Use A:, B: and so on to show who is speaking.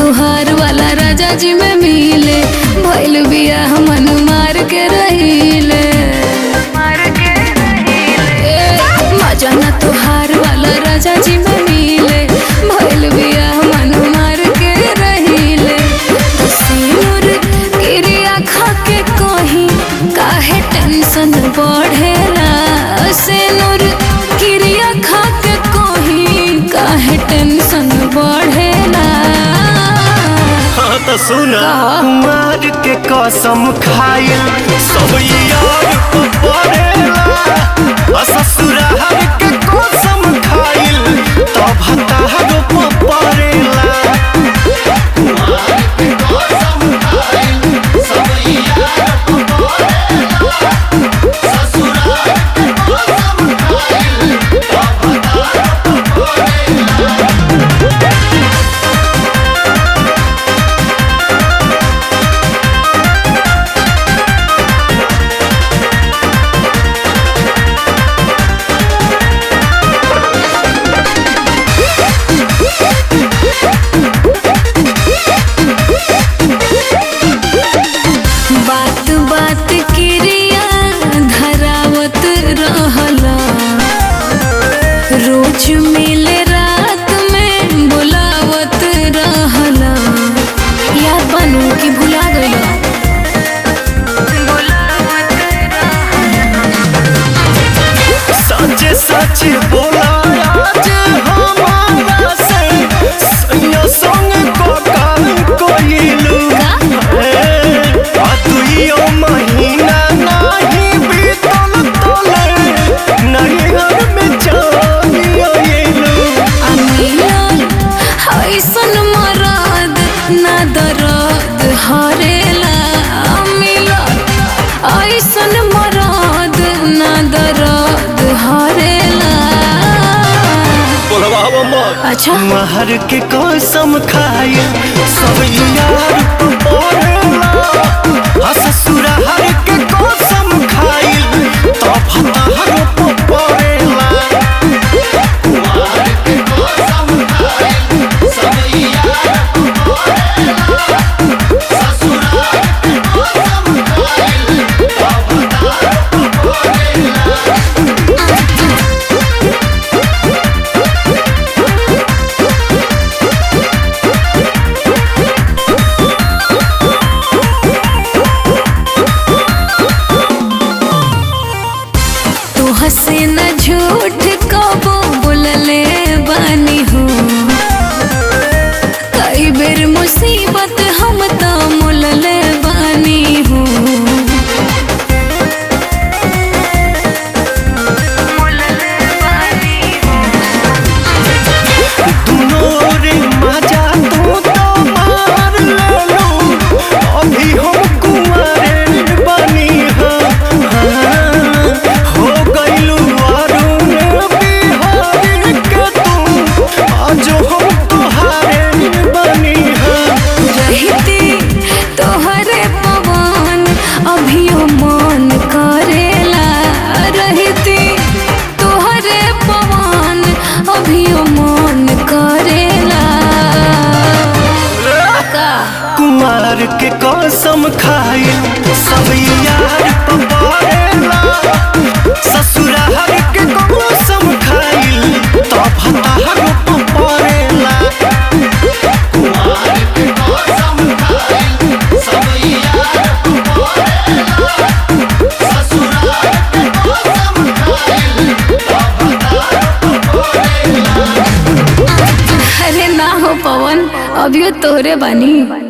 A: तुहार वाला राजा जी में मिले भइल बिया मन मार के रहिले ए, मजा ना तुहार वाला राजा जी में मिले भइल बिया मन मार के रहिले सिनुर गिरिया खा के कहीं काहे टेंशन बढ़ेला सिनुर गिरिया खा के कहीं काहे टेंशन बढ़ेला
B: हाँ तो सुना
A: का?
B: कुमार के कसम खाइल सब यार को पड़ेला आ ससुराल के कसम खाइल तब हतार को पड़ेला
A: बात बात क्रिया धरावत रहला रोज मिले रात में बुलावत रहला याद बनू कि भुला गया
B: सच सच बोला आज हमारा से सैया संग को काम कोइलू आ दुइयो महीना नाही बीतल तले नहीं घर में जानियो एलू
A: आ मिलल ऐसन मरद ना दर्द हरेला आ मिलल ऐसन मरद ना दर्द हरेला
B: बोलबाबा मत
A: अच्छा
B: महर के कसम खाए सब यार पड़ेला आ ससुराल के कसम खाए तब हतार पड़ेला
A: तू हंसे न झूठ कबो बोलले बानी हो कई बेर मुसीबत हम तो मुलले बानी हो
B: दुनो रे मजा तू तो मार लेलो अभी हम कुंवारे बनी हो हाँ, हो गइलू अरुण बिहारी के तू आज हम तुहारे बनी हो
A: रहती तोहरे पवन अभियो मन करेला रहती तोहरे पवन अभियो मन करेला का
B: कुमार के कसम खाए सब यार पवारेला ससुराल के कसम खाए तब हतार पवारेला
A: अरे ना हो पवन अभियो तोहरे बानी